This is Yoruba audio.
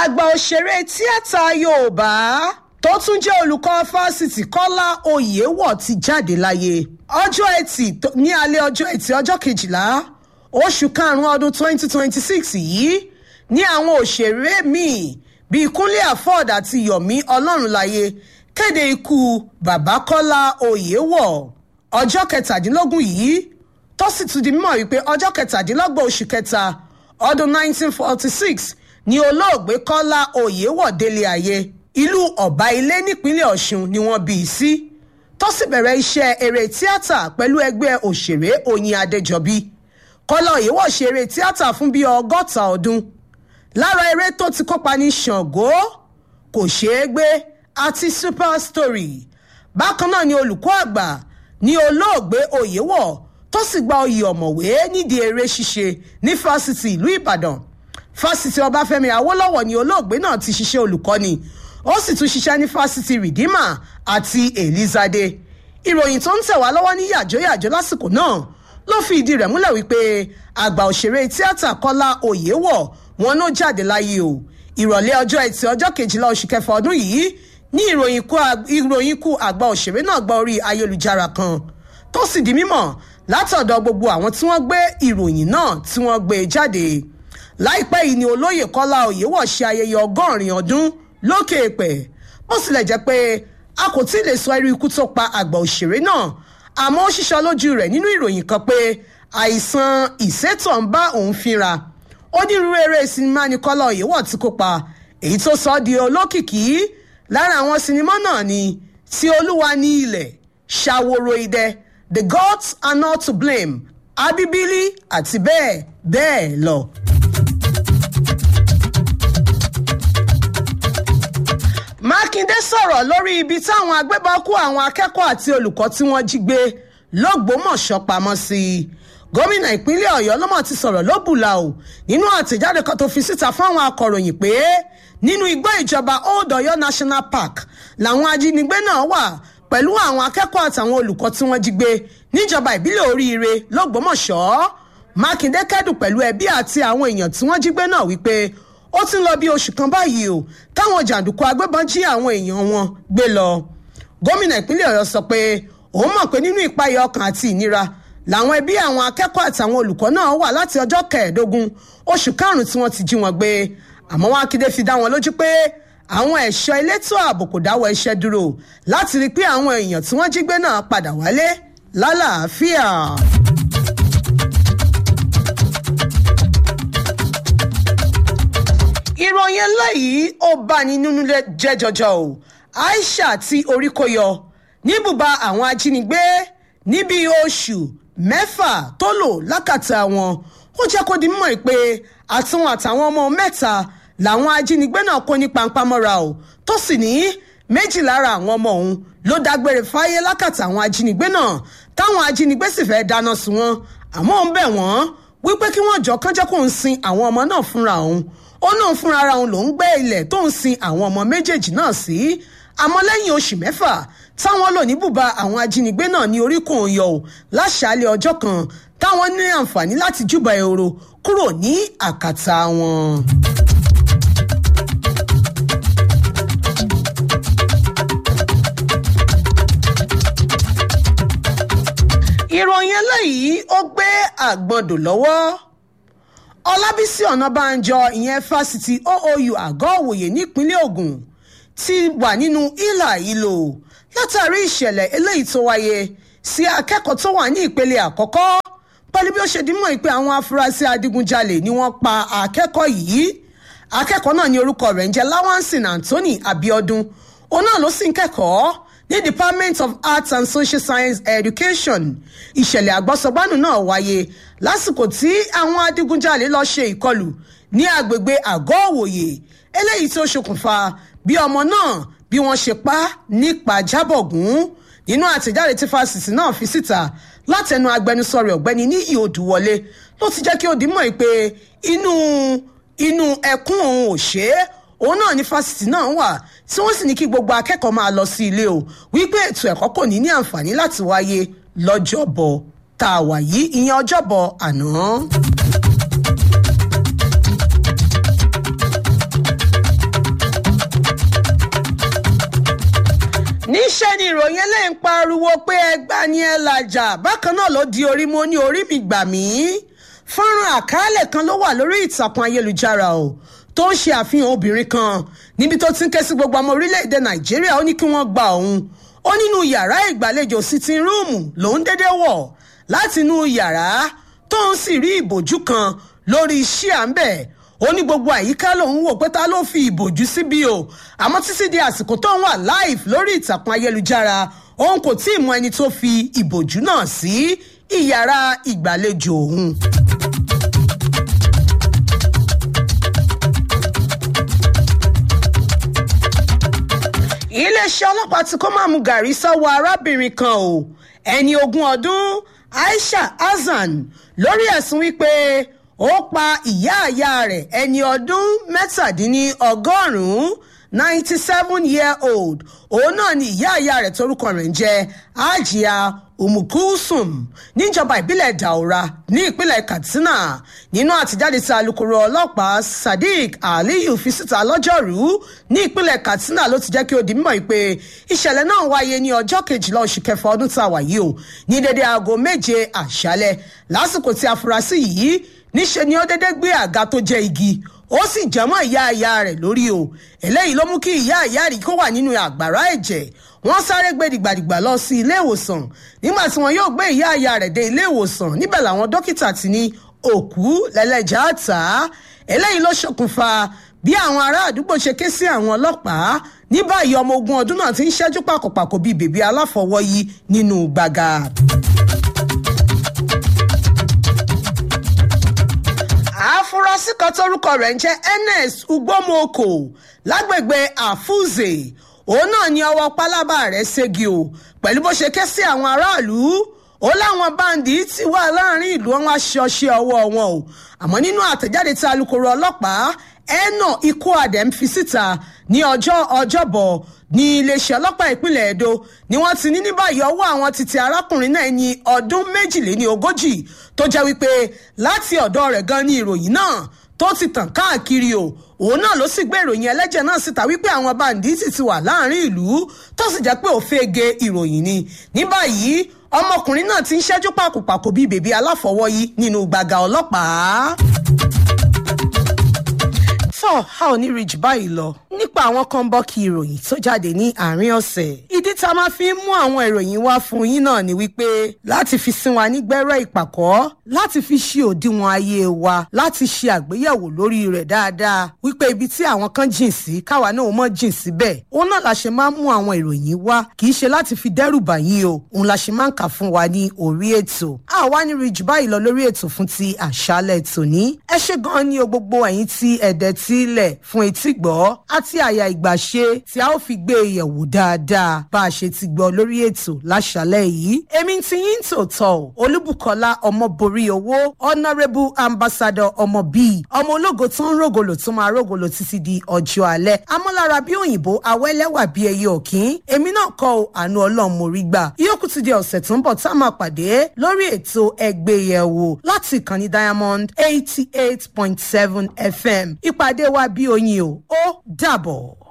àgbà òṣèré tíátà yorùbá tó tún jẹ́ olùkọ́ fásitì kọ́lá oyèwọ̀ ti jáde láyé ọjọ́ ẹtì tó- ní alẹ́ ọjọ́ ẹtì ọjọ́ kejìlá oṣù karùn-ún ọdún 2026 yìí ní àwọn òṣèré míì bíi kúnlé afọ́ọ̀d àti yomi ọlọ́runláyé kéde ikú bàbá kọ́lá oyèwọ̀ ọjọ́ kẹtàdínlógún yìí tó sì tún di mímọ̀ wípé ọjọ́ kẹtàdínlọ́gbọ̀n oṣù kẹta ọdún 1946 ni olóògbé kọ́lá oyèwọ̀ délé ayé ìlú ọ̀bá ilé nípínlẹ̀ ọ̀ṣun ni wọ́n bí i sí tó sì bẹ̀rẹ̀ iṣẹ́ eré tíátà pẹ̀lú ẹgbẹ́ òṣèré oyin adéjọbí kọ́lá oyèwọ̀ ṣe eré tíátà fún bíi ọgọ́ta ọdún lára eré tó ti kópa ní ṣàngó kò ṣeé gbé àti super story bákan náà ni olùkọ́ àgbà ní olóògbé oyèwọ̀ tó sì gba oyè ọ̀mọ̀wé nídìí eré ṣíṣe ní fásitì ìlú ìbàdàn fásitì ọbáfẹ́mi awólọ́wọ̀ ni olóògbé náà ti ṣiṣẹ́ olùkọ́ni ó sì tún ṣiṣẹ́ ní fásitì redeemer àti elizade ìròyìn tó ń tẹ̀ wá lọ́wọ́ ní yàjóyàjó lásìkò náà ló fi ìdí rẹ̀ múlẹ̀ wípé àgbà òṣèré tíátà kọ́lá oyèwọ̀ wọn ló jáde láyé o ìrọ̀lẹ́ ọjọ́ ẹtì ọjọ́ kejìlá oṣù kẹfà ọdún yìí ní ìròyìn ikú ag- ìròyìn ikú àgbà òṣèré náà gba orí ayélujára kan tó sì di mímọ̀ látọ̀dọ̀ gbogbo àwọn tí wọ́n gbé ìròyìn náà tí wọ́n gbé jáde láìpẹ́ yìí ni olóyè kọ́lá oyèwọ̀ ṣe ayẹyẹ ọgọ́rin ọdún lókè èpẹ̀ bó tilẹ̀ jẹ́ pé a kò tí ì lè sọ irú ikú tó pa àgbà òṣèré náà àmọ́ ó ṣiṣọ́ lójú rẹ̀ nínú ìròyìn kan pé àìsàn ìsétọ̀ ń bá òun fínra onírúurú eré sinimá ni kọ́lá oyèwọ̀ ti kópa èyí tó sọ ọ́ di olókìkí lára àwọn sinimá náà ni tí olúwa ní ilẹ̀ ṣàwòrò idẹ the gods are not to blame abibili àti bẹ́ẹ̀ bẹ́ẹ̀ lọ. mákindé sọ̀rọ̀ lórí ibi táwọn agbébọn kó àwọn akẹ́kọ̀ọ́ àti olùkọ́ tí wọ́n jí gbé lọ́gbọ́mọ̀ṣọ́ pamọ́ sí i gómìnà ìpínlẹ̀ ọ̀yọ́ lọ́mọ̀ ti sọ̀rọ̀ lóbùlà o nínú àtẹ̀jáde kan tó fi síta fáwọn akọ̀ròyìn pé nínú igbó ìjọba old ọ̀yọ́ national park làwọn ajínigbé náà wà pẹ̀lú àwọn akẹ́kọ̀ọ́ àtàwọn olùkọ́ tí wọ́n jí gbé níjọba ìbílẹ̀ oríire lọ́gbọ́mọ̀ṣọ́ mákindé kẹ́dùn pẹ̀lú ẹbí àti àwọn èèyàn tí wọ́n jí gbé náà wípé ó ti ń lọ bí oṣù kan báyìí o táwọn jàǹdùkú agbébọn jí àwọn èèyàn wọn gbé lọ gómìnà ìpínlẹ̀ ọ̀yọ́ sọ pé òun mọ̀ pé nínú ìpayà ọkàn àti ìnira làwọn ẹbí àwọn akẹ́kọ̀ọ́ àtàwọn olùkọ́ náà wà láti ọjọ́ kẹẹ̀ẹ́dógún oṣù karùn-ún tí wọ́n ti jí wọn gbé àmọ́ wọn akéde fi dá wọn lójú pé àwọn ẹ̀ṣọ́ elétò ààbò kò dáwọ́ iṣẹ́ dúró láti rí i pé àwọn èèyàn tí wọ́n jí gbé náà padà wálé lálàáfíà. ìròyìn eléyìí ó bani nínú jẹ́ jọjọ o aisha tí orí kó yọ níbùbá àwọn ajínigbé níbi oṣù mẹ́fà tó lò lákàtà wọn ó jẹ́ kó di mímọ̀ pé àtúnwọ̀n àtàwọn ọmọ mẹ́ta làwọn ajínigbé náà kó ní pampamọ́ra o tó sì ní méjì lára àwọn ọmọ òun ló dágbére fáyé lákàtà àwọn ajínigbé náà táwọn ajínigbé sì fẹ́ dáná sun wọn àmọ́ ó ń bẹ̀ wọ́n wípé kí wọ́n jọ kánjẹ́ kó ń sin àwọn ọmọ náà fúnra òun ó náà fúnra ara òun ló ń gbé ilẹ̀ tó ń sin àwọn ọmọ méjèèjì náà sí àmọ́ lẹ́yìn oṣù mẹ́fà táwọn lò ní bùbá àwọn ajínigbé náà ní oríkùn òyò ò láṣàálẹ̀ ọjọ́ kan táwọn ní àǹfààní láti júbà ehoro kúrò ní àkàtà wọn. ìròyìn eléyìí ó gbé àgbọ̀ndò lọ́wọ́ ọlábísí ọ̀nàbànjọ ìyẹn fásitì oou àgọ́ òwòye nípínlẹ̀ ogun ti wà nínú ìlà ìlò látàrí ìṣẹ̀lẹ̀ eléyìí tó wáyé sí akẹ́kọ̀ọ́ tó wà ní ìpele àkọ́kọ́ pẹ̀lú bí ó ṣe dímọ̀ pé àwọn afurasí adigunjalè ni wọ́n pa akẹ́kọ̀ọ́ yìí akẹ́kọ̀ọ́ náà ní orúkọ rẹ̀ ń jẹ́ lawansin anthony abiodun òun náà ló sì ń kẹ́kọ̀ọ́ ní department of arts and social science education ìṣẹ̀lẹ̀ àgbọ́sọgbánù náà wáyé lásìkò tí àwọn adigunjalè lọ ṣe ìkọlù ní agbègbè àgọ́ òwòye eléyìí tó ṣokùnfà bí ọmọ náà bí wọ́n ṣe pa nípa jábọ̀gún nínú àtẹ̀jáde tí fásitì náà fi síta látẹnu agbẹnusọ rẹ̀ ọ̀gbẹ́ni níyì odùwọlé ló ti jẹ́ kí ó di mọ̀ pé inú inú ẹkún òun ò ṣe é òun náà ní fásitì náà wà tí wọ́n sì ní kí gbogbo akẹ́kọ̀ọ́ máa lọ sí ilé o wípé ètò ẹ̀kọ́ kò ní ní àǹfààní láti wáyé lọ́jọ́bọ̀ tá a wà yìí ìyẹn ọjọ́bọ̀ àná. ni ìròyìn eléyìí ń pariwo pé ẹgbà ni ẹ làjà bákan náà ló di orí mo ní orí mi gbà mí fọ́nrán àkàálẹ̀ kan ló wà lórí ìtàkùn ayélujára o tó ń ṣe àfihàn obìnrin kan níbi tó ti ń ké sí gbogbo ọmọ orílẹ̀-èdè nàìjíríà ó ní kí wọ́n gba òun ó nínú yàrá ìgbàlejò sitting room lòún dédé wọ̀ láti inú yàrá tó ń sì rí ìbòjú kan lórí iṣẹ́ à ń bẹ̀ ó ní gbogbo àyíká lòun wò pé ta ló fi ìbòjú síbi o àmọ́ títí di àsìkò tó ń wà live lórí ìtàkùn ayélujára òun kò tí ì mọ ẹni tó fi ìbòjú náà sí ìyàrá ìgbàlejò òun. iléeṣẹ́ ọlọ́pàá ti kó máàmù gàrí sọ́wọ́ arábìnrin kan o ẹni ogún ọdún aisha hasan lórí ẹ̀sùn wípé ó pa ìyá àyà rẹ̀ ẹni ọdún mẹ́tàdínlọ́gọ́rùn-ún ninety seven year old òun náà ni ìyá àyà rẹ̀ torúkọ rẹ̀ ń jẹ́ ajia umukusum níjọba ìbílẹ̀ daura ní ìpínlẹ̀ katsina nínú àtijáde tí alūkkóró ọlọ́pàá sadiq aliyu fi síta lọ́jọ́rú ní ìpínlẹ̀ katsina ló ti jẹ́ kí ó di mímọ́ pé ìṣẹ̀lẹ̀ náà wáyé ní ọjọ́ kejìlá oṣù kẹfà ọdún tá a wà yìí o ní dédé aago méje àṣálẹ̀ lásìkò tí afurasí yìí níṣe ni ó dédé gbé àga tó jẹ́ igi ó sì jẹ́mọ́ ìyá ìyá rẹ̀ lórí o eléyìí ló mú kí ìyá ìyá rí kó wà nínú àgbàrá ẹ̀jẹ̀ wọ́n sáré gbé dìgbàdìgbà lọ sí ilé ìwòsàn nígbà tí wọ́n yóò gbé ìyá ìyá rẹ̀ dé ilé ìwòsàn níbẹ̀ làwọn dókítà ti ní òkú lẹ́lẹ́jà tà á eléyìí ló ṣokùnfà bí àwọn ará àdúgbò ṣe ké sí àwọn ọlọ́pàá ní báyìí ọmọ ogun ọdún náà ti ń ṣẹ́jú pàkópàkó bíi bèbí aláfọwọ́yí nínú gbàgà. àfúrásì kan tórúkọ rẹ̀ ń jẹ́ ns ugbomoko lágbègbè àfúzè òun náà ni ọwọ́ pálábá rẹ̀ ségi o pẹ̀lú bó ṣe ké sí àwọn aráàlú ó láwọn báńdì tí wà láàrin ìlú wọn aṣọṣe ọwọ́ wọn o àmọ́ nínú àtẹ̀jáde tí alūkkóró ọlọ́pàá ẹnà ikú adẹ́m fi síta ní ọjọ́ ọjọ́bọ̀ ní iléeṣẹ́ ọlọ́pàá ìpínlẹ̀ edo ni wọ́n ti ní ní báyìí ọwọ́ àwọn títí arákùnrin náà ní ọdún méjìléní ogójì tó jẹ́ wípé láti ọ̀dọ̀ rẹ̀ gan ni ìròyìn náà tó ti tàn káàkiri o òun náà ló sì gbé ìròyìn ẹlẹ́jẹ̀ náà síta wípé àwọn bàǹdíìtì ti wà láàrin ìlú tó sì jẹ́ pé òfegè ìròyìn ni ní báyìí ọmọkùnrin náà ti ń ṣẹ́jú pàkópàkó bíi bèbí aláfọwọ́yí nínú gbàgà ọlọ́pàá tọ́ a ò ní ríjì báyìí lọ nípa àwọn kan bọ́ kí ìròyìn tó jáde ní àárín ọ̀sẹ̀. ìdí tá a máa fi ń mú àwọn ìròyìn wá fún yín náà ni wípé láti fi sin wa nígbẹ́rẹ́ ìpàkọ́ láti fi ṣe òdiwọ̀n ayé wa láti ṣe àgbéyẹ̀wò lórí rẹ̀ dáadáa wípé ibi tí àwọn kan jìn sí káwa náà mọ̀ jìn síbẹ̀ òun náà la ṣe máa ń mú àwọn ìròyìn wá kì í ṣe láti fi dẹ́rù bà yín o òun la ṣe máa ń kà fún wa ní orí ètò. a wá ní ríjì báyìí lọ lórí ètò fún ti àṣálẹ̀ tòní. ẹ ṣe gan-an ní o gbogbo ẹ̀yin tí ẹ̀dẹ̀ sílẹ̀ fún etí gbọ́ àti àyà ìgbàṣe tí a ó fi gbé e yẹ̀wò dáadáa bá a ṣe ti gbọ́ lórí ètò láṣálẹ̀ yìí. èmi ti yín tòótọ́ o olúbùkọ́lá ọmọborí owó honourable ambassador ọmọ bíi ọmọ ológo tó ń rògòlò tó máa rògòlò títí di ọjọ́ alẹ́ amọ́lára bí òyìnbó awẹ́lẹ́wà bí ẹyẹ òkín èmi náà kọ́ ọ àánú ọlọ́run mo rí gbà ìyókù ti di ọ̀sẹ̀ tó ń bọ̀ tá a máa pàdé lórí ètò ẹgbẹ́yẹ̀wò láti ìkànnì diamond eighty eight point seven fm ìpàdé wa bí oyin o ó dàbọ̀.